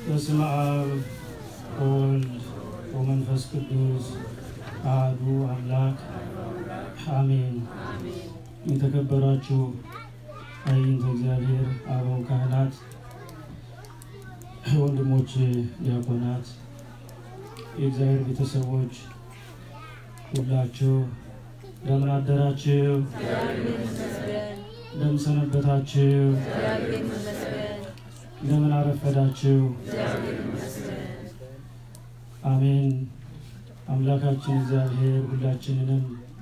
በስመ አብ ወወልድ ወመንፈስ ቅዱስ አሐዱ አምላክ አሜን። የተከበራችሁ አይንተ እግዚአብሔር አበው ካህናት፣ ወንድሞች ዲያቆናት፣ የእግዚአብሔር ቤተሰቦች ሁላችሁ እንደምን አደራችሁ? እንደምን ሰነበታችሁ? እንደምን አረፈዳችሁ? አሜን። አምላካችን እግዚአብሔር ሁላችንንም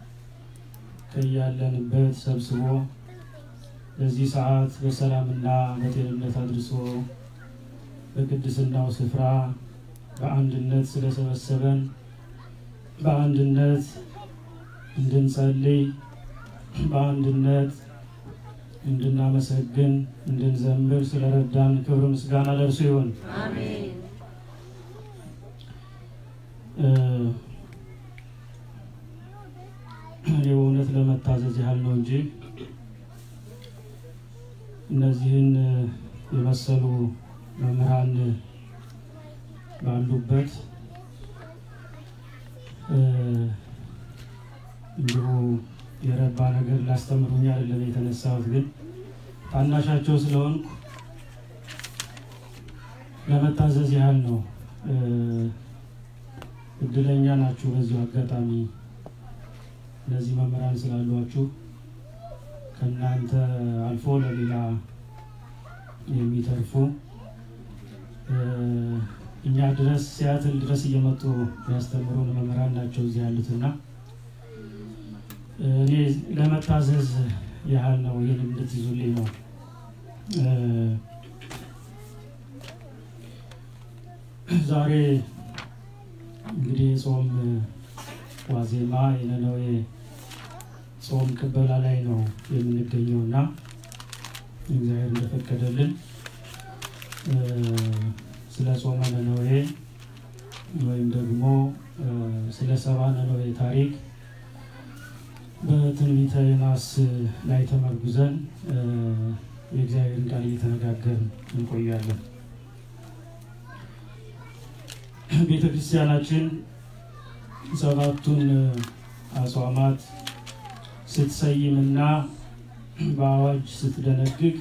ከያለንበት ሰብስቦ በዚህ ሰዓት በሰላምና በጤንነት አድርሶ በቅድስናው ስፍራ በአንድነት ስለሰበሰበን በአንድነት እንድንጸልይ በአንድነት እንድናመሰግን እንድንዘምር ስለረዳን ክብር ምስጋና ለእርሱ ይሁን። እኔ በእውነት ለመታዘዝ ያህል ነው እንጂ እነዚህን የመሰሉ መምህራን ባሉበት እንዲሁ የረባ ነገር ላስተምሩኝ አይደለም የተነሳሁት፣ ግን ታናሻቸው ስለሆንኩ ለመታዘዝ ያህል ነው። እድለኛ ናችሁ። በዚሁ አጋጣሚ እነዚህ መምህራን ስላሏችሁ ከእናንተ አልፎ ለሌላ የሚተርፉ እኛ ድረስ ሲያትል ድረስ እየመጡ የሚያስተምሩን መምህራን ናቸው እዚህ ያሉትና እኔ ለመታዘዝ ያህል ነው። ይህን እንድትይዙልኝ ነው። ዛሬ እንግዲህ የጾም ዋዜማ የነነዌ ጾም ቅበላ ላይ ነው የምንገኘው እና እግዚአብሔር እንደፈቀደልን ስለ ጾመ ነነዌ ወይም ደግሞ ስለ ሰባ ነነዌ ታሪክ በትንቢተ ዮናስ ላይ ተመርጉዘን የእግዚአብሔርን ቃል እየተነጋገርን እንቆያለን። ቤተ ክርስቲያናችን ሰባቱን አጽዋማት ስትሰይምና በአዋጅ ስትደነግግ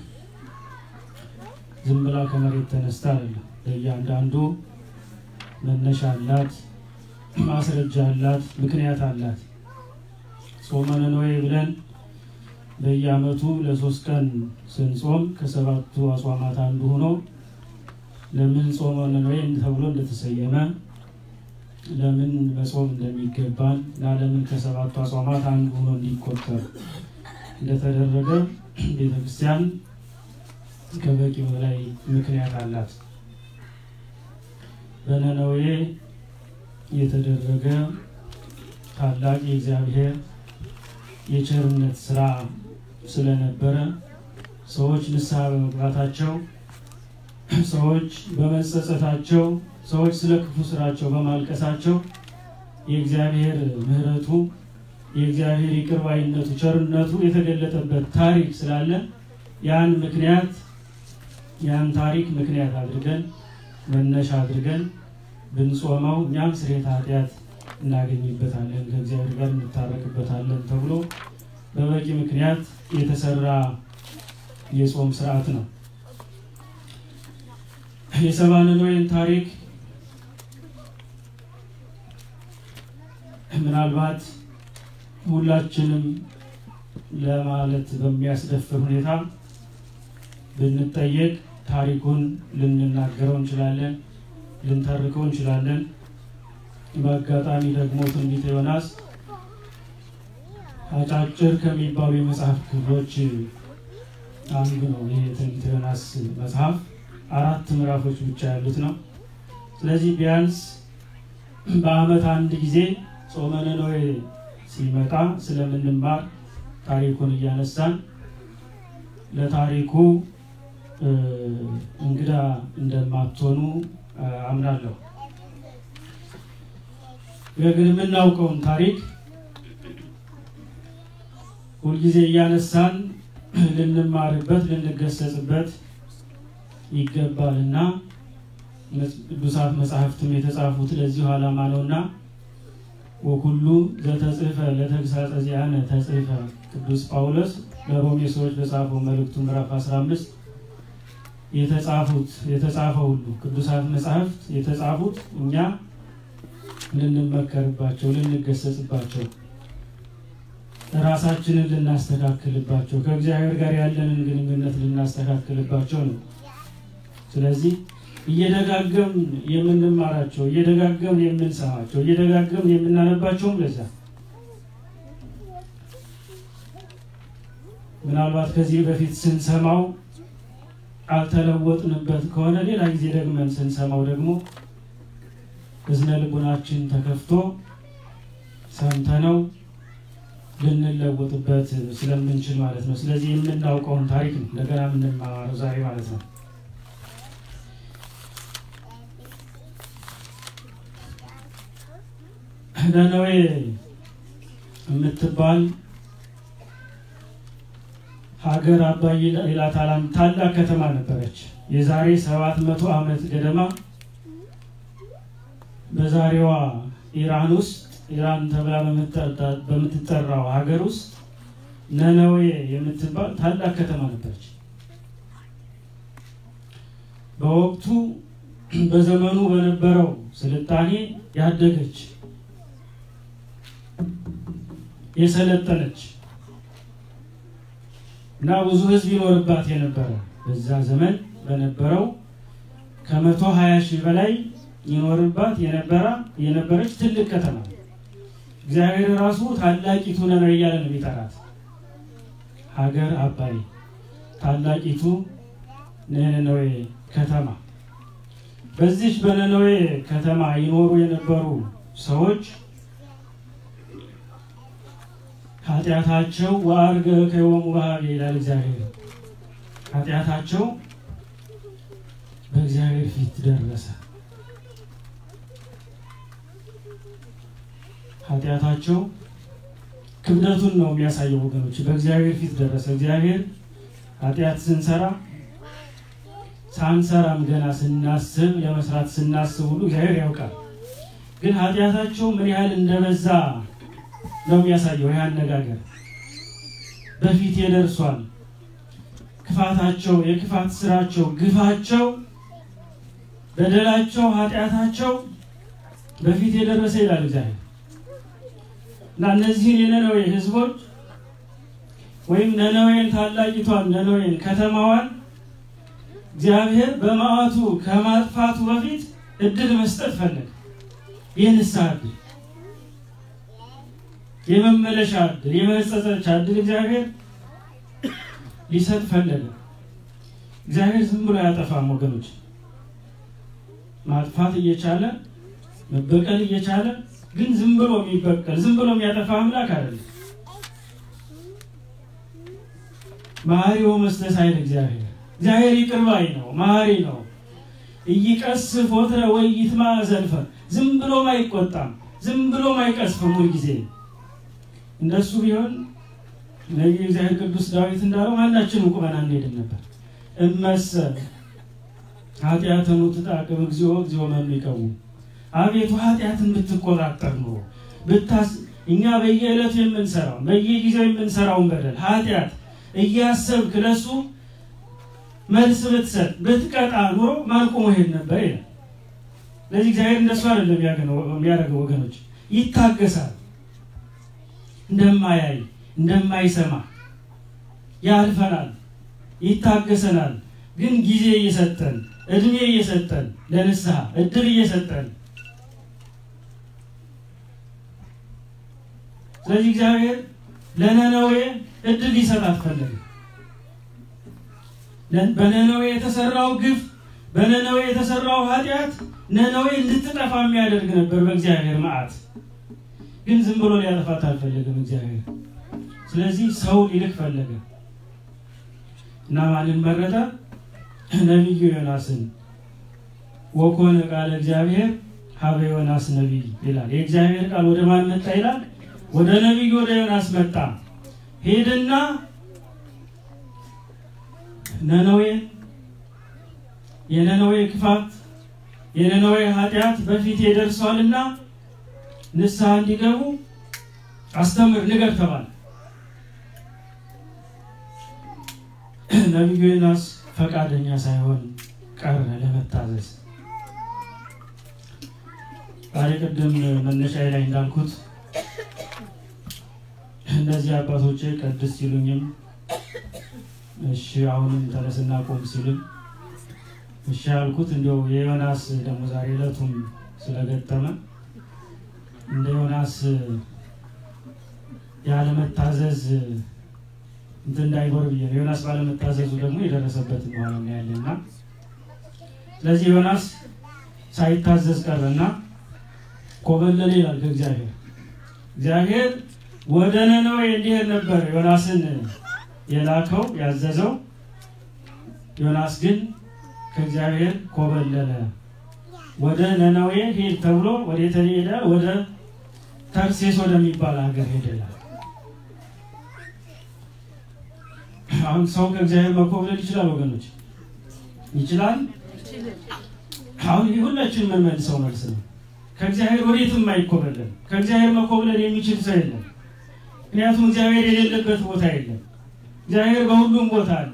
ዝም ብላ ከመሬት ተነስታ አይደለም። ለእያንዳንዱ መነሻ አላት፣ ማስረጃ አላት፣ ምክንያት አላት። ጾመ ነነዌ ብለን በየዓመቱ ለሶስት ቀን ስንጾም ከሰባቱ አጽዋማት አንዱ ሆኖ ለምን ጾመ ነነዌ ተብሎ እንደተሰየመ ለምን መጾም እንደሚገባን እና ለምን ከሰባቱ አጽዋማት አንዱ ሆኖ እንዲቆጠር እንደተደረገ ቤተክርስቲያን ከበቂ በላይ ምክንያት አላት። በነነዌ የተደረገ ታላቅ የእግዚአብሔር የቸርነት ስራ ስለነበረ ሰዎች ንስሐ በመግባታቸው ሰዎች በመጸጸታቸው ሰዎች ስለ ክፉ ስራቸው በማልቀሳቸው የእግዚአብሔር ምሕረቱ የእግዚአብሔር ይቅርባይነቱ ቸርነቱ የተገለጠበት ታሪክ ስላለ ያን ምክንያት ያን ታሪክ ምክንያት አድርገን መነሻ አድርገን ብንጾመው እኛም ስርየተ ኃጢአት እናገኝበታለን ከእግዚአብሔር ጋር እንታረቅበታለን ተብሎ በበቂ ምክንያት የተሰራ የጾም ስርዓት ነው። የሰባ ነነዌን ታሪክ ምናልባት ሁላችንም ለማለት በሚያስደፍር ሁኔታ ብንጠየቅ ታሪኩን ልንናገረው እንችላለን፣ ልንተርከው እንችላለን። በአጋጣሚ ደግሞ ትንቢተ ዮናስ አጫጭር ከሚባሉ የመጽሐፍ ክፍሎች አንዱ ነው። ይህ የትንቢተ ዮናስ መጽሐፍ አራት ምዕራፎች ብቻ ያሉት ነው። ስለዚህ ቢያንስ በዓመት አንድ ጊዜ ጾመ ነነዌ ሲመጣ ስለምንማር ታሪኩን እያነሳን ለታሪኩ እንግዳ እንደማትሆኑ አምናለሁ። ግን የምናውቀውን ታሪክ ሁልጊዜ እያነሳን ልንማርበት ልንገሰጽበት ይገባልና ቅዱሳት መጽሐፍትም የተጻፉት ለዚሁ ዓላማ ነውና ወኩሉ ዘተጽፈ ለተግሳጸ ዚአነ ተጽፈ ቅዱስ ጳውሎስ ለሮሜ ሰዎች በጻፈው መልእክቱ ምዕራፍ 15 የተጻፉት የተጻፈ ሁሉ ቅዱሳት መጽሐፍት የተጻፉት እኛ ልንመከርባቸው፣ ልንገሰጽባቸው፣ ራሳችንን ልናስተካክልባቸው፣ ከእግዚአብሔር ጋር ያለንን ግንኙነት ልናስተካክልባቸው ነው። ስለዚህ እየደጋገም የምንማራቸው እየደጋገም የምንሰማቸው እየደጋገም የምናነባቸውም ለዛ ምናልባት ከዚህ በፊት ስንሰማው አልተለወጥንበት ከሆነ ሌላ ጊዜ ደግመን ስንሰማው ደግሞ እዝነ ልቡናችን ተከፍቶ ሰምተነው ልንለወጥበት ስለምንችል ማለት ነው። ስለዚህ የምናውቀውን ታሪክ ነው እንደገና የምንማማረው ዛሬ ማለት ነው። ነነዌ የምትባል ሀገር አባይ ይላታል ታላቅ ከተማ ነበረች። የዛሬ ሰባት መቶ ዓመት ገደማ በዛሬዋ ኢራን ውስጥ ኢራን ተብላ በምትጠራው ሀገር ውስጥ ነነዌ የምትባል ታላቅ ከተማ ነበረች። በወቅቱ በዘመኑ በነበረው ስልጣኔ ያደገች የሰለጠነች እና ብዙ ሕዝብ ይኖርባት የነበረ በዛ ዘመን በነበረው ከመቶ ሀያ ሺህ በላይ ይኖርባት የነበረ የነበረች ትልቅ ከተማ እግዚአብሔር ራሱ ታላቂቱ ነነዌ እያለ ነው የሚጠራት። ሀገር አባይ ታላቂቱ ነነዌ ከተማ። በዚች በነነዌ ከተማ ይኖሩ የነበሩ ሰዎች ኃጢአታቸው ወአርገ ከወሙ ባህብ ይላል እግዚአብሔር። ኃጢአታቸው በእግዚአብሔር ፊት ደረሰ። ኃጢአታቸው ክብደቱን ነው የሚያሳየው ወገኖች፣ በእግዚአብሔር ፊት ደረሰ። እግዚአብሔር ኃጢአት ስንሰራ ሳንሰራም ገና ስናስብ ለመስራት ስናስብ ሁሉ እግዚአብሔር ያውቃል። ግን ኃጢአታቸው ምን ያህል እንደበዛ ነው የሚያሳየው። ይህ አነጋገር በፊቴ ደርሷል። ክፋታቸው፣ የክፋት ስራቸው፣ ግፋቸው፣ በደላቸው፣ ኃጢአታቸው በፊት የደረሰ ይላል እግዚአብሔር እና እነዚህን የነነዌ ህዝቦች ወይም ነነዌን ታላቂቷን ነነዌን ከተማዋን እግዚአብሔር በመዓቱ ከማጥፋቱ በፊት እድል መስጠት ፈለገ። የንስሐ እድል የመመለሻ እድል የመጸጸቻ እድል እግዚአብሔር ሊሰጥ ፈለገ። እግዚአብሔር ዝም ብሎ አያጠፋም ወገኖች። ማጥፋት እየቻለ መበቀል እየቻለ ግን ዝም ብሎ የሚበቀል ዝም ብሎ የሚያጠፋ አምላክ አይደለም። መሐሪው መስተሳይል እግዚአብሔር እግዚአብሔር ይቅር ባይ ነው፣ መሐሪ ነው። እይቀስፍ ወትረ ወይ ይትማ ዘልፈ ዝም ብሎም አይቆጣም፣ ዝም ብሎም አይቀስፍም ሁልጊዜ እንደሱ ቢሆን ነቢዩ እግዚአብሔር ቅዱስ ዳዊት እንዳለው ማናችንም ቁመን አንሄድም ነበር። እመሰ ኃጢአተኑ ትጣቅም እግዚኦ እግዚኦ መኑ ይቀውም። አቤቱ ኃጢአትን ብትቆጣጠር ኖሮ ብታስ እኛ በየዕለቱ የምንሰራው በየጊዜው የምንሰራውን በደል ኃጢአት እያሰብክ ለሱ መልስ ብትሰጥ ብትቀጣ ኑሮ ማን ቆሞ ሄድ ነበር ይላል። ለዚህ እግዚአብሔር እንደሱ አይደለም የሚያደርገው ወገኖች፣ ይታገሳል እንደማያይ እንደማይሰማ ያልፈናል፣ ይታገሰናል። ግን ጊዜ እየሰጠን እድሜ እየሰጠን ለንስሐ እድል እየሰጠን ስለዚህ እግዚአብሔር ለነነዌ እድል ሊሰጣት ፈለገ። በነነዌ የተሰራው ግፍ፣ በነነዌ የተሰራው ኃጢአት ነነዌ እንድትጠፋ የሚያደርግ ነበር በእግዚአብሔር መዓት። ግን ዝም ብሎ ሊያጠፋት አልፈለገም እግዚአብሔር። ስለዚህ ሰው ሊልክ ፈለገ እና ማንን መረጠ? ነቢዩ ዮናስን። ወኮነ ቃለ እግዚአብሔር ሀበ ዮናስ ነቢይ ይላል። የእግዚአብሔር ቃል ወደ ማን መጣ ይላል? ወደ ነቢዩ ወደ ዮናስ መጣ። ሄድና ነነዌ የነነዌ ክፋት የነነዌ ኃጢአት በፊቴ ደርሷልና ንስሐ እንዲገቡ አስተምር፣ ንገር ተባለ። ነቢዩ ዮናስ ፈቃደኛ ሳይሆን ቀረ ለመታዘዝ። ዛሬ ቅድም መነሻዬ ላይ እንዳልኩት እነዚህ አባቶቼ ቀድስ ሲሉኝም እሺ አሁንም ተነስና ቆም ሲሉም እሺ ያልኩት እንዲያው የዮናስ ደግሞ ዛሬ ዕለቱም ስለገጠመ እንደ ዮናስ ያለመታዘዝ እንትን እንዳይኖር ብዬ ነው። ዮናስ ባለመታዘዙ ደግሞ የደረሰበት በኋላ እናያለን እና ስለዚህ ዮናስ ሳይታዘዝ ቀረና ኮበለለ ይላል ከእግዚአብሔር እግዚአብሔር ወደ ነነዌ እንዲሄድ ነበር ዮናስን የላከው ያዘዘው። ዮናስ ግን ከእግዚአብሔር ኮበለለ። ወደ ነነዌ ሄድ ተብሎ ወደ ሄደ? ወደ ተርሴስ ወደሚባል ሀገር ሄደላል። አሁን ሰው ከእግዚአብሔር መኮብለል ይችላል ወገኖች? ይችላል። አሁን ሁላችን የምንመልሰው መልስ ነው። ከእግዚአብሔር ወዴትም አይኮበለል። ከእግዚአብሔር መኮብለል የሚችል ሰው የለም። ምክንያቱም እግዚአብሔር የሌለበት ቦታ የለም። እግዚአብሔር በሁሉም ቦታ አለ።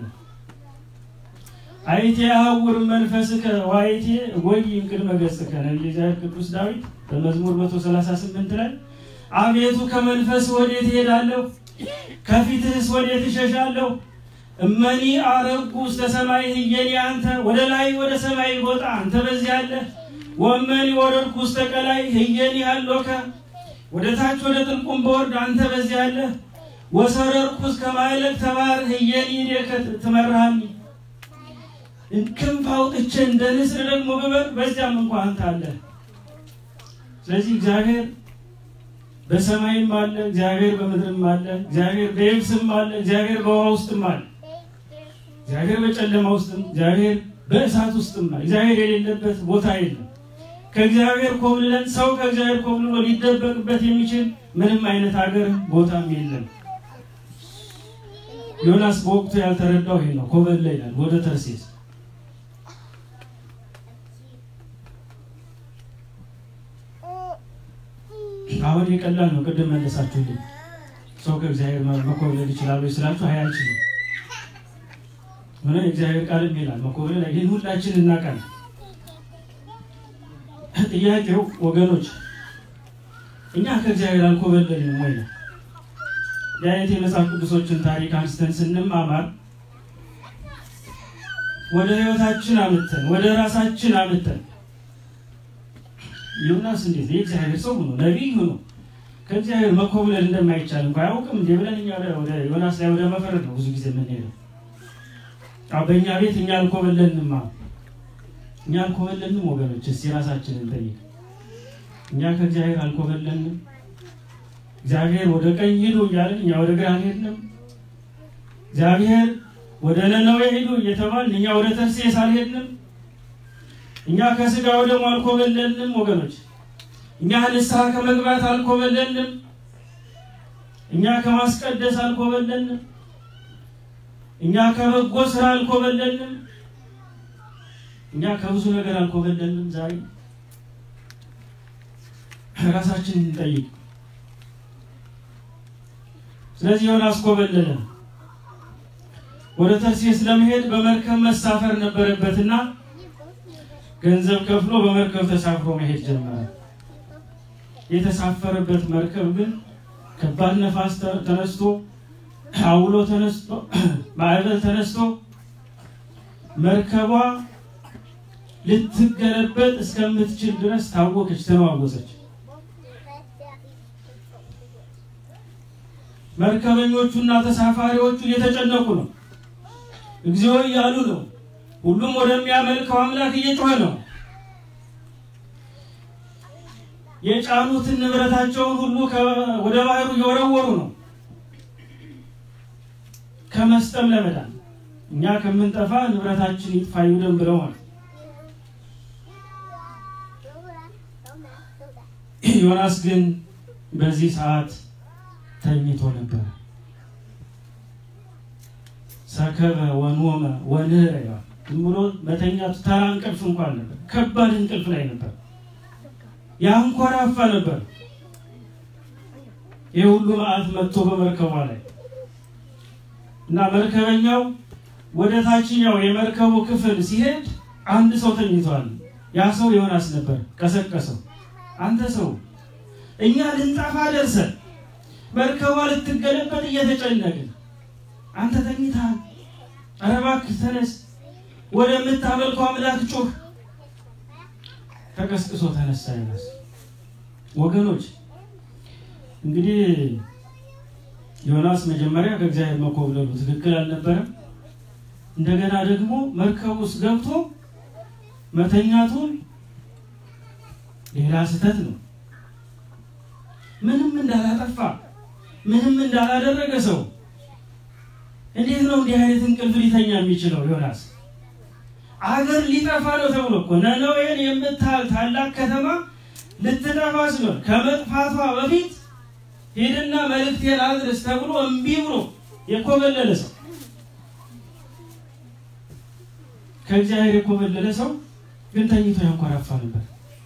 አይቴ አሐውር መንፈስከ ወአይቴ ጎይ እምቅድመ ገጽከ ነቢየ እግዚአብሔር ቅዱስ ዳዊት በመዝሙር 138 ላይ አቤቱ ከመንፈስ ወዴት እሄዳለሁ? ከፊትህስ ወዴት እሸሻለሁ? እመኒ አረጉ ውስተ ሰማይ ህየኒ አንተ ወደ ላይ ወደ ሰማይ ቦታ አንተ በዚህ አለ። ወመኒ ወረድኩ ውስተ ቀላይ ህየኒ አሎከ ወደ ታች ወደ ጥልቁም በወርድ አንተ በዚህ አለ። ወሰረርኩ እስከ ማዕለቅ ተባር ህየኒ ዴከ ትመራሃኒ ክንፍ አውጥቼ እንደ ንስር ደግሞ ብበር በዚያም እንኳ አንተ አለ። ስለዚህ እግዚአብሔር በሰማይም አለ፣ እግዚአብሔር በምድርም አለ፣ እግዚአብሔር በየብስም አለ፣ እግዚአብሔር በውሃ ውስጥም አለ፣ እግዚአብሔር በጨለማ ውስጥም፣ እግዚአብሔር በእሳት ውስጥም አለ። እግዚአብሔር የሌለበት ቦታ የለም። ከእግዚአብሔር ኮብልለን ሰው ከእግዚአብሔር ኮብልሎ ሊደበቅበት የሚችል ምንም አይነት ሀገር ቦታም የለም። ዮናስ በወቅቱ ያልተረዳው ይሄ ነው። ኮበለ ይላል ወደ ተርሴስ አሁን የቀላል ነው። ቅድም መለሳችሁልኝ። ሰው ከእግዚአብሔር መኮብለል ይችላሉ ስላችሁ ሀይ አይችልም። ሆነ የእግዚአብሔር ቃልም ይላል መኮብለል ይህን ሁላችን እናውቃለን። ጥያቄው ወገኖች እኛ ከእግዚአብሔር አልኮበለልንም ወይ ነው። የአይነት የመጽሐፍ ቅዱሶችን ታሪክ አንስተን ስንማማር ወደ ህይወታችን አምተን ወደ ራሳችን አምተን ዮናስ እንዴት የእግዚአብሔር ሰው ሆኖ ነቢይ ሆኖ ከእግዚአብሔር መኮብለል እንደማይቻል እንኳ አያውቅም እንዴ ብለን እኛ ወደ ዮናስ ላይ ወደ መፈረድ ነው ብዙ ጊዜ የምንሄደው። በእኛ ቤት እኛ አልኮበለልንማ እኛ አልኮበለልንም ወገኖች፣ እስቲ ራሳችንን ጠይቅ። እኛ ከእግዚአብሔር አልኮበለልንም። እግዚአብሔር ወደ ቀኝ ሂዱ እያለን እኛ ወደ ግራ አልሄድንም። እግዚአብሔር ወደ ነነዌ ሂዱ እየተባልን እኛ ወደ ተርሴስ አልሄድንም። እኛ ከስጋ ወደሙ አልኮበለልንም ወገኖች። እኛ ንስሐ ከመግባት አልኮበለልንም። እኛ ከማስቀደስ አልኮበለልንም። እኛ ከበጎ ስራ አልኮበለልንም። እኛ ከብዙ ነገር አልኮበለልንም። ዛሬ ራሳችንን እንጠይቅ። ስለዚህ ዮናስ ኮበለለ። ወደ ተርሴስ ለመሄድ በመርከብ መሳፈር ነበረበትና ገንዘብ ከፍሎ በመርከብ ተሳፍሮ መሄድ ጀመረ። የተሳፈረበት መርከብ ግን ከባድ ነፋስ ተነስቶ አውሎ ተነስቶ ማዕበል ተነስቶ መርከቧ ልትገለበጥ እስከምትችል ድረስ ታወከች፣ ተነዋወሰች። መርከበኞቹና ተሳፋሪዎቹ እየተጨነቁ ነው፣ እግዚኦ እያሉ ነው። ሁሉም ወደሚያመልከው አምላክ እየጮኸ ነው። የጫኑትን ንብረታቸውን ሁሉ ወደ ባህሩ እየወረወሩ ነው። ከመስጠም ለመዳን እኛ ከምንጠፋ ንብረታችን ይጥፋ ይውደም ብለዋል። ዮናስ ግን በዚህ ሰዓት ተኝቶ ነበር። ሰከበ ወኖመ ወንህረ ይላል ዝም ብሎ መተኛቱ ተራ እንቅልፍ እንኳን ነበር። ከባድ እንቅልፍ ላይ ነበር። ያንኮራፋ ነበር። ይህ ሁሉ መዓት መጥቶ በመርከቧ ላይ እና መርከበኛው ወደ ታችኛው የመርከቡ ክፍል ሲሄድ አንድ ሰው ተኝቷል። ያ ሰው ዮናስ ነበር። ቀሰቀሰው። አንተ ሰው እኛ ልንጠፋ ደርሰን መርከቧ ልትገለበጥ እየተጨነቅን አንተ ተኝተሃል። ኧረ እባክህ ተነስ፣ ወደምታመልከው አምላክ ጩህ። ተቀስቅሶ ተነሳ ዮናስ። ወገኖች እንግዲህ ዮናስ መጀመሪያ ከእግዚአብሔር መኮብለሉ ትክክል አልነበረም። እንደገና ደግሞ መርከብ ውስጥ ገብቶ መተኛቱን ሌላ ስህተት ነው። ምንም እንዳላጠፋ ምንም እንዳላደረገ ሰው እንዴት ነው እንዲህ አይነት እንቅልፍ ሊተኛ የሚችለው? ዮናስ አገር ሊጠፋ ነው ተብሎ እኮ ነነዌን የምታህል ታላቅ ከተማ ልትጠፋ ሲሆን ከመጥፋቷ በፊት ሄድና መልእክቴን አድርስ ተብሎ እምቢ ብሎ የኮበለለ ሰው ከእግዚአብሔር የኮበለለ ሰው ግን ተኝቶ ያንኮራፋ ነበር።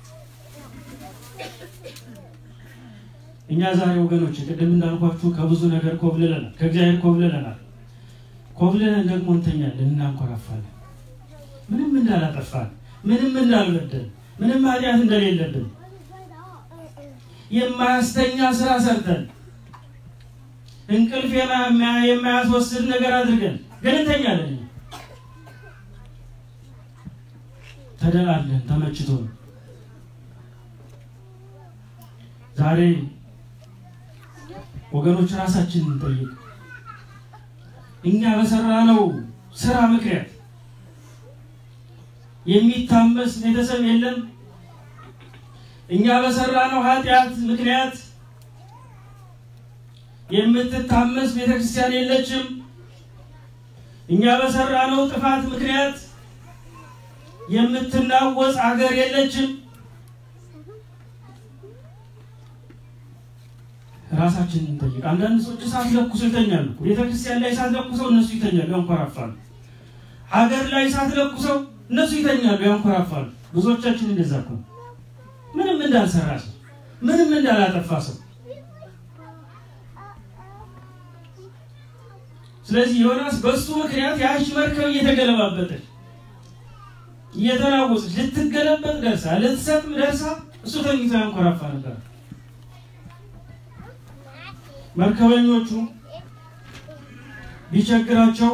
እኛ ዛሬ ወገኖች ቅድም እንዳልኳችሁ ከብዙ ነገር ኮብልለናል፣ ከእግዚአብሔር ኮብልለናል። ኮብልለን ደግሞ እንተኛለን፣ እናንኮራፋለን። ምንም እንዳላጠፋን፣ ምንም እንዳልበደል፣ ምንም ኃጢአት እንደሌለብን የማያስተኛ ስራ ሰርተን እንቅልፍ የማያስወስድ ነገር አድርገን ግን እንተኛለን። ተደላለን ተመችቶ ዛሬ ወገኖች ራሳችንን እንጠይቅ። እኛ በሰራነው ስራ ምክንያት የሚታመስ ቤተሰብ የለም። እኛ በሰራነው ኃጢአት ምክንያት የምትታመስ ቤተክርስቲያን የለችም። እኛ በሰራነው ጥፋት ምክንያት የምትናወጽ አገር የለችም። ራሳችንን እንጠይቅ። አንዳንድ ሰዎች እሳት ለኩሰው ይተኛሉ። ቤተክርስቲያን ላይ እሳት ለኩሰው እነሱ ይተኛሉ፣ ያንኮራፋሉ። ሀገር ላይ እሳት ለኩሰው እነሱ ይተኛሉ፣ ያንኮራፋሉ። ብዙዎቻችን እንደዛ እኮ ምንም እንዳልሰራ ሰው፣ ምንም እንዳላጠፋ ሰው። ስለዚህ ዮናስ በሱ ምክንያት ያቺ መርከብ እየተገለባበጠች እየተናወጸች ልትገለበጥ ደርሳ ልትሰጥም ደርሳ እሱ ተኝቶ ያንኮራፋ ነበር። መርከበኞቹ ቢቸግራቸው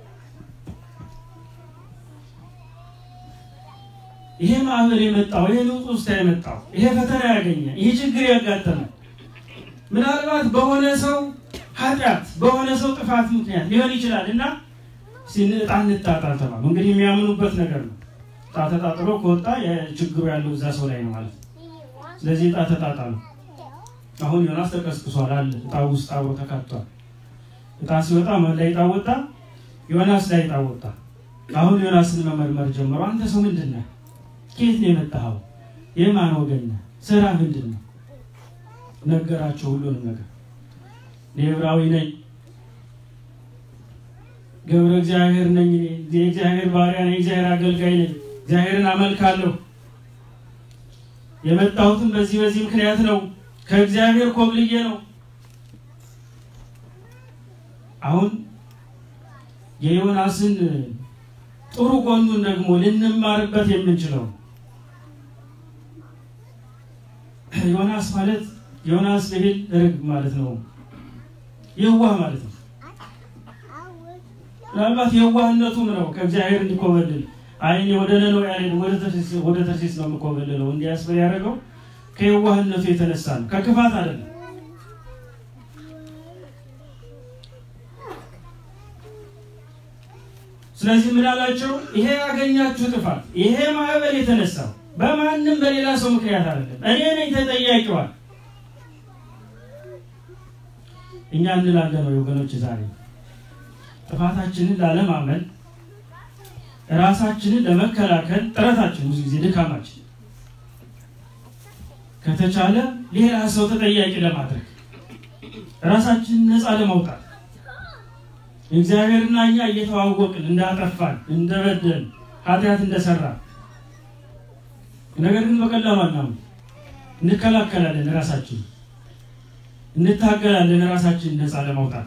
ይሄ ማዕበል የመጣው ይሄ ንውጥ ውስጥ የመጣው ይሄ ፈተና ያገኘ ይሄ ችግር ያጋጠመ ምናልባት በሆነ ሰው ኃጢአት በሆነ ሰው ጥፋት ምክንያት ሊሆን ይችላል እና ዕጣ እንጣጣል ተባሉ። እንግዲህ የሚያምኑበት ነገር ነው። ዕጣ ተጣጥሎ ከወጣ ችግሩ ያለው እዛ ሰው ላይ ነው ማለት ነው። ስለዚህ ዕጣ ተጣጣሉ። አሁን ዮናስ ተቀስቅሷል አለ ዕጣ ውስጥ አብሮ ተካቷል። ዕጣ ሲወጣ ማን ላይ ዕጣ ወጣ? ዮናስ ላይ ዕጣ ወጣ። አሁን ዮናስን መመርመር ጀመሩ። አንተ ሰው ምንድን ነህ? ከየት ነው የመጣኸው? የማን ወገን ነህ? ስራ ምንድን ነው? ነገራቸው ሁሉንም ነገር። እኔ ዕብራዊ ነኝ፣ ገብረ እግዚአብሔር ነኝ፣ የእግዚአብሔር ባሪያ ነኝ፣ የእግዚአብሔር አገልጋይ ነኝ፣ እግዚአብሔርን አመልካለሁ። የመጣሁትም በዚህ በዚህ ምክንያት ነው ከእግዚአብሔር ኮብልዬ ነው። አሁን የዮናስን ጥሩ ጎኑን ደግሞ ልንማርበት የምንችለው ዮናስ ማለት ዮናስ ብሂል ርግብ ማለት ነው፣ የዋህ ማለት ነው። ምናልባት የዋህነቱም ነው ከእግዚአብሔር እንዲኮበልል አይኔ ወደ ነነዌ አልሄድም ወደ ተርሴስ ነው የምኮበልለው እንዲያስብል ያደረገው ከየዋህነቱ የተነሳ ነው፣ ከክፋት አይደለም። ስለዚህ ምን አላቸው? ይሄ ያገኛችሁ ጥፋት፣ ይሄ ማዕበል የተነሳው በማንም በሌላ ሰው ምክንያት አይደለም፣ እኔ ነኝ ተጠያቂዋል። እኛ እንላለን ወይ ወገኖች? ዛሬ ጥፋታችንን ላለማመን ራሳችንን ለመከላከል ጥረታችን ብዙ ጊዜ ድካማችን ከተቻለ ሌላ ሰው ተጠያቂ ለማድረግ ራሳችንን ነፃ ለማውጣት እግዚአብሔርና እኛ እየተዋወቅን እንዳጠፋን እንደበደን ኃጢአት እንደሰራ ነገር ግን በቀላሉ አናምን። እንከላከላለን፣ ራሳችን እንታገላለን፣ ራሳችን ነፃ ለማውጣት።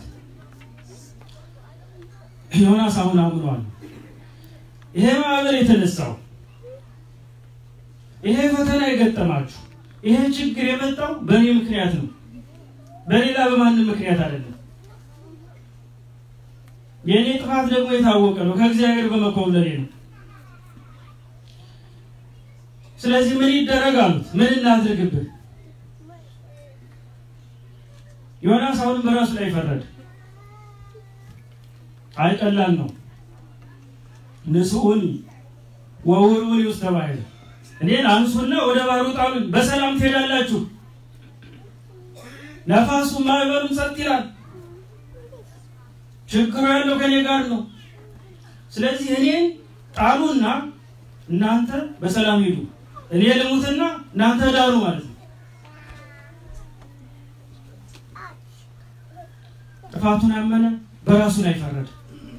ዮናስ አሁን አምኗል። ይሄ ማዕበል የተነሳው ይሄ ፈተና የገጠማችሁ ይሄ ችግር የመጣው በእኔ ምክንያት ነው፣ በሌላ በማንም ምክንያት አይደለም። የእኔ ጥፋት ደግሞ የታወቀ ነው፣ ከእግዚአብሔር በመኮብለሌ ነው። ስለዚህ ምን ይደረግ አሉት። ምን እናድርግብህ? ዮናስ አሁንም በራሱ ላይ ፈረደ። አይ ቀላል ነው። ንስኡኒ ወውርውኒ ውስጥ ተባይለ እኔን አንሱና ወደ ባህሩ ጣሉኝ፣ በሰላም ትሄዳላችሁ። ነፋሱ ማዕበሉም ጸጥ ይላል። ችግሩ ያለው ከኔ ጋር ነው። ስለዚህ እኔን ጣሉና እናንተ በሰላም ሂዱ፣ እኔ ልሙትና እናንተ ዳሩ ማለት ነው። ጥፋቱን አመነ፣ በራሱ ላይ ፈረደ።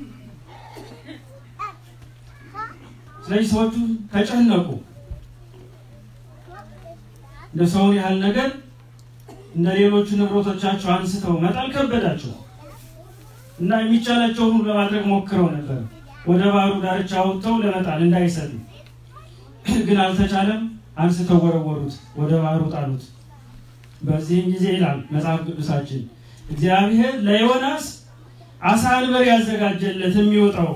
ስለዚህ ሰዎቹ ተጨነቁ። እንደ ሰውን ያህል ነገር እንደ ሌሎቹ ንብረቶቻቸው አንስተው መጣል ከበዳቸው እና የሚቻላቸውን ሁሉ ለማድረግ ሞክረው ነበር። ወደ ባህሩ ዳርቻ ወጥተው ለመጣል እንዳይሰሉ ግን አልተቻለም። አንስተው ወረወሩት፣ ወደ ባህሩ ጣሉት። በዚህም ጊዜ ይላል መጽሐፍ ቅዱሳችን እግዚአብሔር ለዮናስ አሳ አንበሪ ያዘጋጀለት የሚወጣው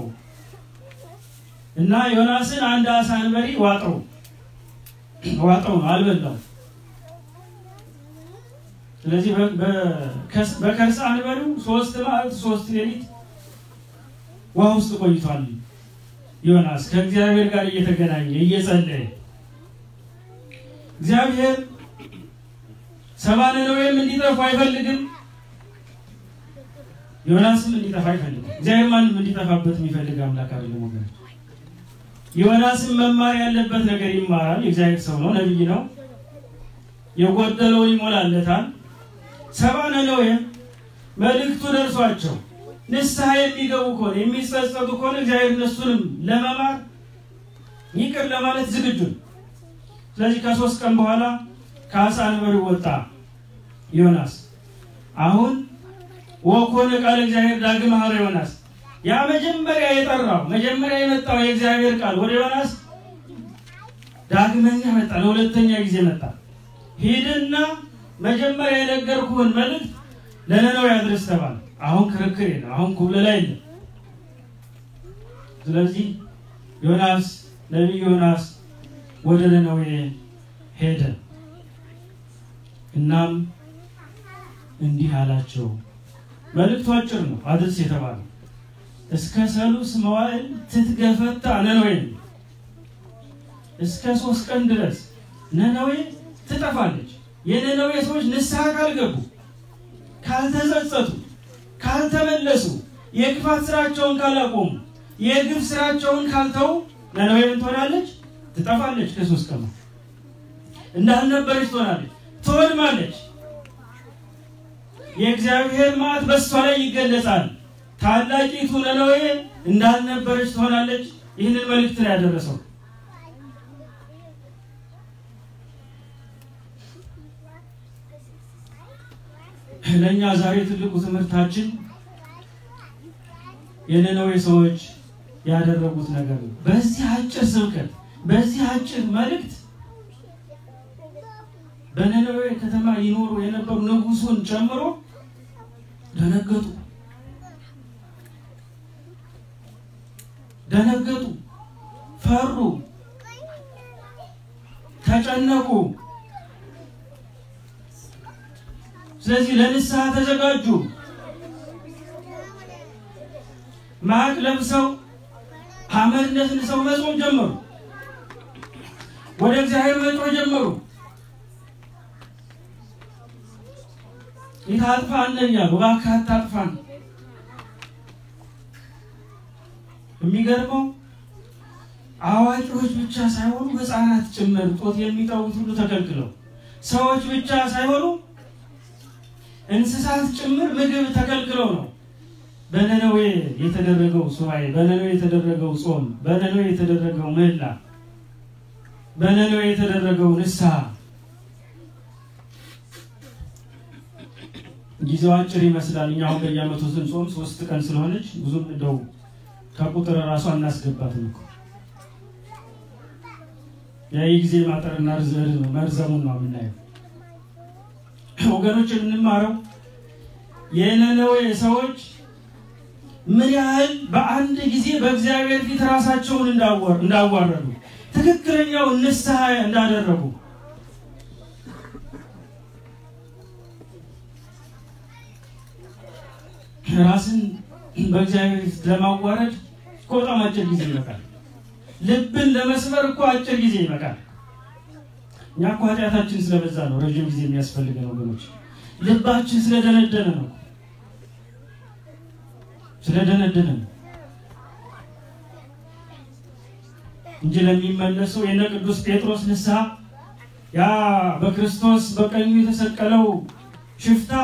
እና ዮናስን አንድ አሳ አንበሪ ዋጠው ዋጠው ነው አልበላው። ስለዚህ በከርሰ አንበሪው ሶስት መዓልት ሶስት ሌሊት ውሃ ውስጥ ቆይቷል። ዮናስ ከእግዚአብሔር ጋር እየተገናኘ እየጸለየ እግዚአብሔር ሰባ ነነዌም እንዲጠፉ አይፈልግም። ዮናስም እንዲጠፋ አይፈልግም። እግዚአብሔር ማንም እንዲጠፋበት የሚፈልግ አምላክ አይደለም ወገን። ዮናስም መማር ያለበት ነገር ይማራል። የእግዚአብሔር ሰው ነው፣ ነቢይ ነው። የጎደለውን ይሞላለታል። ሰባ ነነዌም መልእክቱ ደርሷቸው ንስሐ የሚገቡ ከሆነ የሚጸጸቱ ከሆነ እግዚአብሔር እነሱንም ለመማር ይቅር ለማለት ዝግጁ ነው። ስለዚህ ከሶስት ቀን በኋላ ከአሳ አንበሪው ወጣ ዮናስ። አሁን ወኮነ ቃል እግዚአብሔር ዳግም ሀረ ዮናስ ያ መጀመሪያ የጠራው መጀመሪያ የመጣው የእግዚአብሔር ቃል ወደ ዮናስ ዳግመኛ መጣ። ለሁለተኛ ጊዜ መጣ። ሂድና መጀመሪያ የነገርኩህን መልእክት ለነነዌ አድርስ ተባለ። አሁን ክርክር የለም። አሁን ኩብለላ የለም። ስለዚህ ዮናስ ነቢይ ዮናስ ወደ ነነዌ ሄደ። እናም እንዲህ አላቸው። መልእክቱ አጭር ነው፣ አድርስ የተባለው እስከ ሰሉስ መዋዕል ትትገፈታ ነነዌ እስከ ሶስት ቀን ድረስ ነነዌ ትጠፋለች። የነነዌ ሰዎች ንስሐ ካልገቡ፣ ካልተጸጸቱ፣ ካልተመለሱ፣ የክፋት ስራቸውን ካላቆሙ፣ የግፍ ስራቸውን ካልተው ነነዌ ምን ትሆናለች? ትጠፋለች። ከሶስት ቀን እንዳልነበረች ትሆናለች፣ ትወድማለች። የእግዚአብሔር መዓት በእሷ ላይ ይገለጻል። ታላቂቱ ነነዌ እንዳልነበረች ትሆናለች። ይህንን መልእክት ነው ያደረሰው። ለእኛ ዛሬ ትልቁ ትምህርታችን የነነዌ ሰዎች ያደረጉት ነገር ነው። በዚህ አጭር ስብከት፣ በዚህ አጭር መልእክት በነነዌ ከተማ ይኖሩ የነበሩ ንጉሱን ጨምሮ ደነገጡ ደነገጡ፣ ፈሩ፣ ተጨነቁ። ስለዚህ ለንስሐ ተዘጋጁ። ማቅ ለብሰው አመድ ነስንሰው መጾም ጀመሩ። ወደ እግዚአብሔር መጮህ ጀመሩ። ይታጥፋን እያሉ እባክህ አታጥፋን። የሚገርመው አዋቂዎች ብቻ ሳይሆኑ ሕፃናት ጭምር ጦት የሚጠቡት ሁሉ ተከልክለው፣ ሰዎች ብቻ ሳይሆኑ እንስሳት ጭምር ምግብ ተከልክለው ነው በነነዌ የተደረገው ሱባኤ፣ በነነዌ የተደረገው ጾም፣ በነነዌ የተደረገው ምህላ፣ በነነዌ የተደረገው ንስሐ ጊዜው አጭር ይመስላል። እኛ አሁን በየዓመቱ ስንጾም ሶስት ቀን ስለሆነች ብዙም እንደው ከቁጥር እራሱ አናስገባትም እኮ የዚህ ጊዜ ማጠርና መርዘሙን ነው የምናየው። ወገኖች የምንማረው የነነዌ ሰዎች ምን ያህል በአንድ ጊዜ በእግዚአብሔር ፊት ራሳቸውን እንዳዋረዱ ትክክለኛው ንስሐ እንዳደረጉ ራስን በእግዚአብሔር ፊት ለማዋረድ እኮ በጣም አጭር ጊዜ ይበቃል። ልብን ለመስበር እኮ አጭር ጊዜ ይበቃል። እኛ እኮ ኃጢአታችን ስለበዛ ነው ረዥም ጊዜ የሚያስፈልገን ወገኖች። ልባችን ስለደነደነ ነው ስለደነደነ ነው እንጂ ለሚመለሰው የነ ቅዱስ ጴጥሮስ ንስሐ ያ በክርስቶስ በቀኙ የተሰቀለው ሽፍታ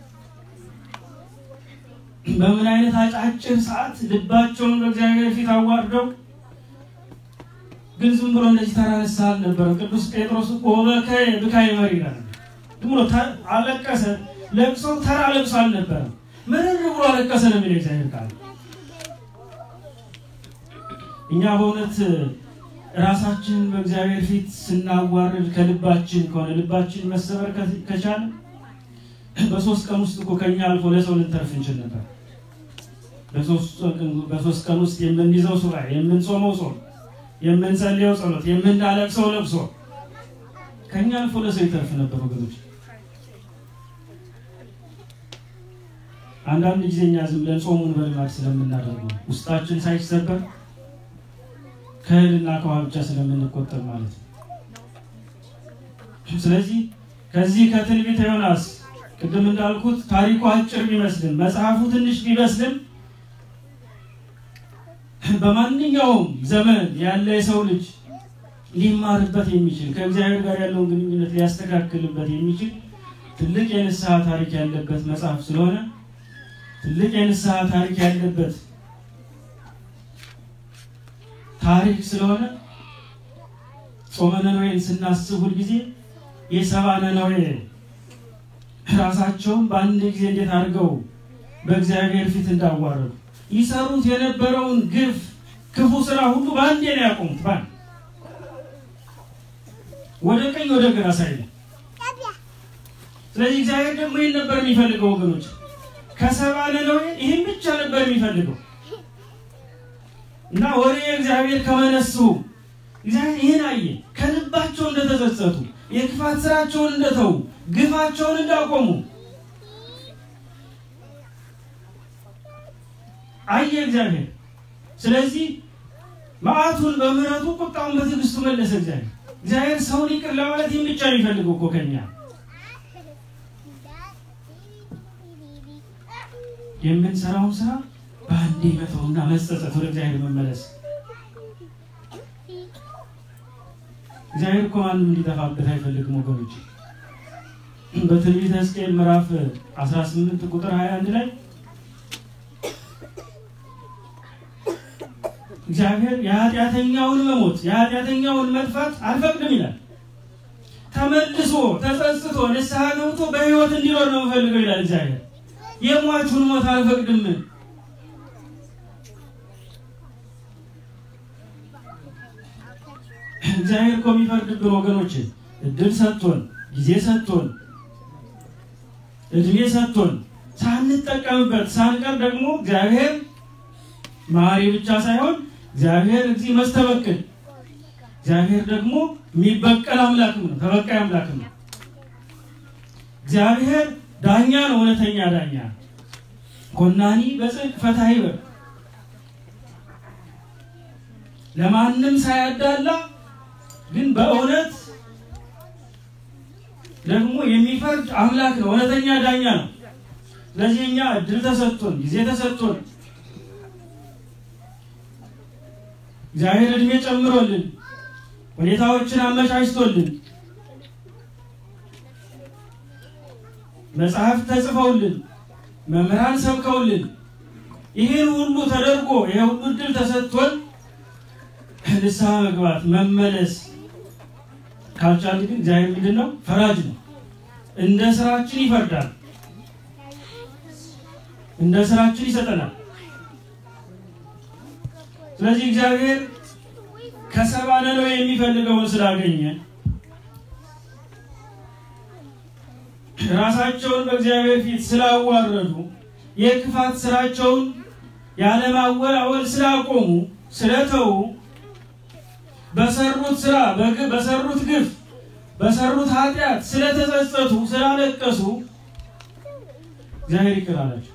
በምን አይነት አጫጭር ሰዓት ልባቸውን በእግዚአብሔር ፊት አዋርደው ግን ዝም ብሎ እንደዚህ ተራ ንስሐ አልነበረም። ቅዱስ ጴጥሮስ እኮ በከየ ብካየ መሪ ይላል። ዝም ብሎ አለቀሰ። ለቅሶ ተራ ለቅሶ አልነበረም። ምርር ብሎ አለቀሰ ነው የሚለው እግዚአብሔር ቃል። እኛ በእውነት ራሳችንን በእግዚአብሔር ፊት ስናዋርድ ከልባችን ከሆነ ልባችን መሰበር ከቻለ በሶስት ቀን ውስጥ እኮ ከኛ አልፎ ለሰው ልንተርፍ እንችል ነበር። በሶስት ቀን ውስጥ የምንይዘው ሱባኤ፣ የምንጾመው ጾም፣ የምንጸልየው ጸሎት፣ የምናለቅሰው ለቅሶ ከኛ አልፎ ለሰው ይተርፍ ነበር ወገኖች። አንዳንድ ጊዜ እኛ ዝም ብለን ጾሙን በልማድ ስለምናደርገው ውስጣችን ሳይሰበር ከእህልና ከውሃ ብቻ ስለምንቆጠብ ማለት ነው። ስለዚህ ከዚህ ከትንቢተ ዮናስ ቅድም እንዳልኩት ታሪኩ አጭር ቢመስልም መጽሐፉ ትንሽ ቢመስልም በማንኛውም ዘመን ያለ የሰው ልጅ ሊማርበት የሚችል ከእግዚአብሔር ጋር ያለውን ግንኙነት ሊያስተካክልበት የሚችል ትልቅ የንስሐ ታሪክ ያለበት መጽሐፍ ስለሆነ ትልቅ የንስሐ ታሪክ ያለበት ታሪክ ስለሆነ ጾመ ነነዌን ስናስብ ሁልጊዜ የሰባ ነነዌ ራሳቸውን በአንድ ጊዜ እንዴት አድርገው በእግዚአብሔር ፊት እንዳዋረዱ ይሰሩት የነበረውን ግፍ ክፉ ስራ ሁሉ በአንዴ ነው ያቆሙት። በአንድ ወደ ቀኝ ወደ ግራ ሳይሉ። ስለዚህ እግዚአብሔር ደግሞ ይህን ነበር የሚፈልገው ወገኖች፣ ከሰባ ነነዌ ይህን ብቻ ነበር የሚፈልገው እና ወደ እግዚአብሔር ከመነሱ እግዚአብሔር ይህን አየ። ከልባቸው እንደተጸጸቱ የክፋት ስራቸውን እንደተዉ ግፋቸውን እንዳቆሙ አየ እግዚአብሔር። ስለዚህ መዓቱን በምሕረቱ ቁጣውን በትዕግስቱ መለሰ እግዚአብሔር። እግዚአብሔር ሰውን ይቅር ለማለት ይህን ብቻ ነው የሚፈልገው እኮ ከኛ የምንሰራውን ስራ በአንዴ መተውና መጸጸት፣ ወደ እግዚአብሔር መመለስ። እግዚአብሔር እኮ ማንም እንዲጠፋበት አይፈልግም ወገኖች። በትንቢተ ሕዝቅኤል ምዕራፍ 18 ቁጥር 21 ላይ እግዚአብሔር የኃጢአተኛውን መሞት የኃጢአተኛውን መጥፋት አልፈቅድም ይላል። ተመልሶ ተጸጽቶ ንስሐ ገብቶ በሕይወት እንዲኖር ነው የምፈልገው ይላል እግዚአብሔር። የሟቹን ሞት አልፈቅድም። እግዚአብሔር እኮ የሚፈርድብን ወገኖች እድል ሰጥቶን ጊዜ ሰጥቶን እድሜ ሰጥቶን ሳንጠቀምበት ሳንቀር ደግሞ እግዚአብሔር መሐሪ ብቻ ሳይሆን እግዚአብሔር እዚህ መስተበቅል እግዚአብሔር ደግሞ የሚበቀል አምላክም ነው፣ ተበቃይ አምላክም ነው። እግዚአብሔር ዳኛ ነው፣ እውነተኛ ዳኛ ኮናኒ በጽድቅ ፈታሒ በ ለማንም ሳያዳላ ግን በእውነት ደግሞ የሚፈርድ አምላክ ነው፣ እውነተኛ ዳኛ ነው። ስለዚህ እኛ እድል ተሰጥቶን ጊዜ ተሰጥቶን እግዚአብሔር እድሜ ጨምሮልን ሁኔታዎችን አመቻችቶልን መጽሐፍ ተጽፈውልን መምህራን ሰብከውልን ይህን ሁሉ ተደርጎ ይህ ሁሉ እድል ተሰጥቶን ንስሐ መግባት መመለስ ካልቻል ግን እግዚአብሔር ምንድን ነው? ፈራጅ ነው። እንደ ስራችን ይፈርዳል፣ እንደ ስራችን ይሰጠናል። ስለዚህ እግዚአብሔር ከሰባ ነነዌ የሚፈልገውን ስላገኘ ራሳቸውን በእግዚአብሔር ፊት ስላዋረዱ የክፋት ስራቸውን ያለማወላወል ስላቆሙ ስለተዉ በሰሩት ስራ በሰሩት ግፍ በሰሩት ኃጢአት ስለተጸጸቱ ስላለቀሱ እግዚአብሔር ይቅር አላቸው።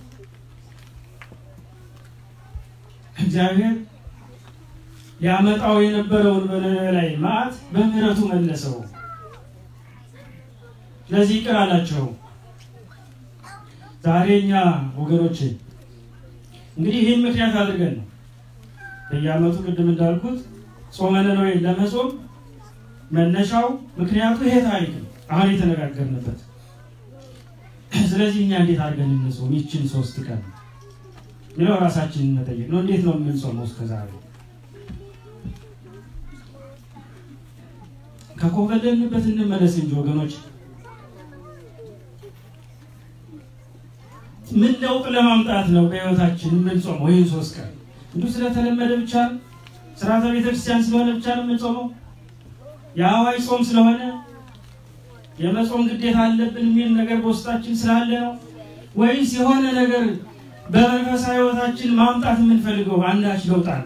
እግዚአብሔር ሊያመጣው የነበረውን በነነዌ ላይ መዓት በምሕረቱ መለሰው። ስለዚህ ይቅር አላቸው። ዛሬ እኛ ወገኖች እንግዲህ ይህን ምክንያት አድርገን ነው በየዓመቱ ቅድም እንዳልኩት ጾመ ነነዌን ለመጾም መነሻው ምክንያቱ ይሄ ታሪክ ነው፣ አሁን የተነጋገርንበት። ስለዚህ እኛ እንዴት አድርገን እንጾም ይችን ሶስት ቀን ሚለው ራሳችንን መጠየቅ ነው። እንዴት ነው የምንጾመው እስከ ዛሬ? ከኮበለልንበት እንመለስ እንጂ ወገኖች ምን ለውጥ ለማምጣት ነው በህይወታችን የምንጾመው? ይህን ሶስት ቀን እንዲሁ ስለተለመደ ብቻ ነው? ስርዓተ ቤተክርስቲያን ስለሆነ ብቻ ነው የምንጾመው? የአዋጅ ጾም ስለሆነ የመጾም ግዴታ አለብን የሚል ነገር በውስጣችን ስላለ ነው? ወይስ የሆነ ነገር በመንፈሳዊ ህይወታችን ማምጣት የምንፈልገው አንዳች ለውጥ አለ?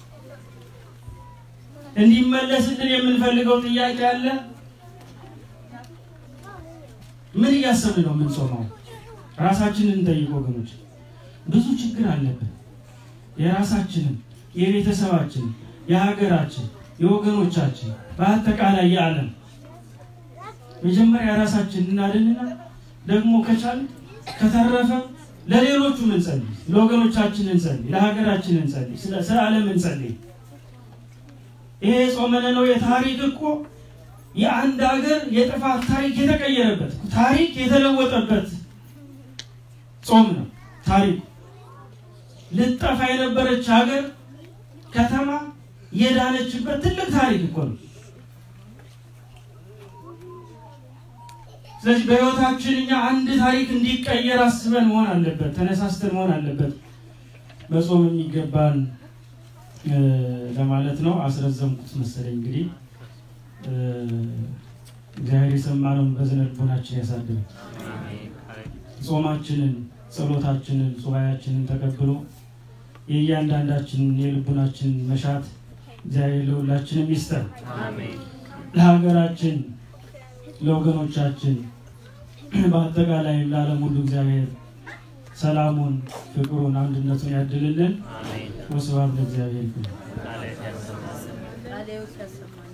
እንዲመለስልን የምንፈልገው ጥያቄ አለ? ምን እያሰብን ነው የምንጾመው? ራሳችንን እንጠይቅ ወገኖች። ብዙ ችግር አለብን። የራሳችንን፣ የቤተሰባችን፣ የሀገራችን፣ የወገኖቻችን በአጠቃላይ የዓለም መጀመሪያ ራሳችን እናድንና ደግሞ ከቻል ከተረፈ ለሌሎቹ እንጸልይ፣ ለወገኖቻችን እንጸልይ፣ ለሀገራችን እንጸልይ፣ ስለ ዓለም እንጸልይ። ይሄ ጾመ ነነዌ ታሪክ እኮ የአንድ ሀገር የጥፋት ታሪክ የተቀየረበት ታሪክ የተለወጠበት ጾም ነው። ታሪኩ ልጠፋ የነበረች ሀገር ከተማ የዳነችበት ትልቅ ታሪክ እኮ ነው። ስለዚህ በሕይወታችን እኛ አንድ ታሪክ እንዲቀየር አስበን መሆን አለበት፣ ተነሳስተን መሆን አለበት። በጾም የሚገባን ለማለት ነው። አስረዘምኩት መሰለኝ። እንግዲህ እግዚአብሔር የሰማነውን በዝነ ልቦናችን ያሳድር። ጾማችንን፣ ጸሎታችንን፣ ሱባኤያችንን ተቀብሎ የእያንዳንዳችንን የልቡናችንን መሻት እግዚአብሔር ለሁላችንም ይስጠን። ለሀገራችን፣ ለወገኖቻችን፣ በአጠቃላይ ለዓለም ሁሉ እግዚአብሔር ሰላሙን፣ ፍቅሩን፣ አንድነቱን ያድልልን። ወስብሐት ለእግዚአብሔር ይሁን። ቃለ ሕይወት ያሰማን።